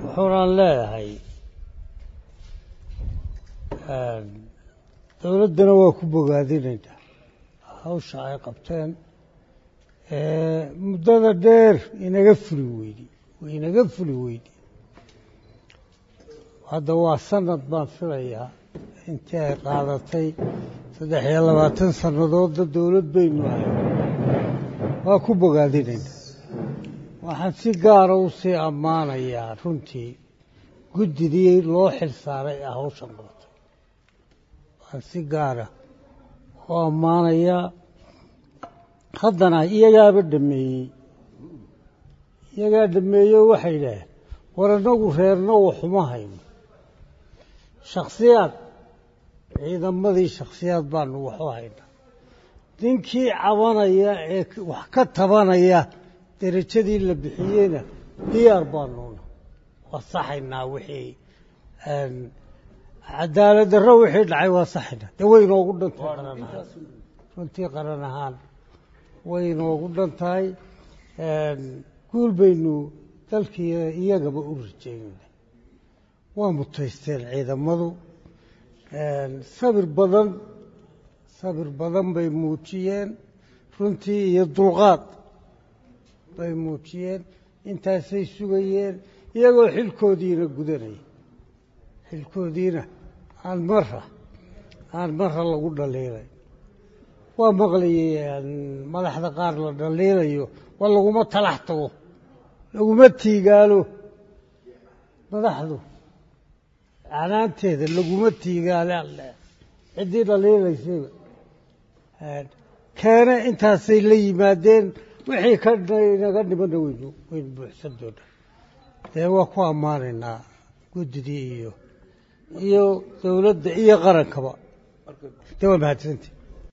wuxuunaan leeyahay dowladdana waa ku bogaadinaynaa hawsha ay qabteen muddada dheer inaga fuli weydi inaga fuli weydi hadda waa sanad baan filayaa intii ay qaadatay saddex iyo labaatan sannadoodda dowlad baynu ahay waa ku bogaadinaynaa waxaan si gaara u sii ammaanayaa runtii guddidii loo xil saaray ee hawshan qabatay waxaan si gaara u ammaanayaa haddana iyagaaba dhameeyey iyagaa dhameeyo waxay idhaaheen war annagu reerna waxuma hayno shakhsiyaad ciidamadii shakhsiyaad baanu waxu haynaa ninkii cabanaya ee wax ka tabanaya derajadii la bixiyeyna diyaar baanuuna waa saxaynaa wixii cadaalad darro wixii dhacay waa saxaynaa dee way inoogu dhantay qaran ahaan runtii qaran ahaan way inoogu dhan tahay guul baynu dalkii iyagaba u rajeynayna waa mutaysteen ciidamadu sabir badan sabir badan bay muujiyeen runtii iyo dulqaad bay muujiyeen intaasay sugayeen iyagoo xilkoodiina gudanaya xilkoodiina aan mara aan mara lagu dhaliilay waa maqlayay madaxda qaar la dhaliilayo waa laguma talax tago laguma tiigaalo madaxdu canaanteeda laguma tiigaale alle ciddii dhaliilaysayba keene intaasay la yimaadeen wixii ka inaga dhimana waynu waynu buuxsan doonaa dee waa ku ammaanaynaa guddidii iyo iyo dowladda iyo qarankaba dee waa mahadsantii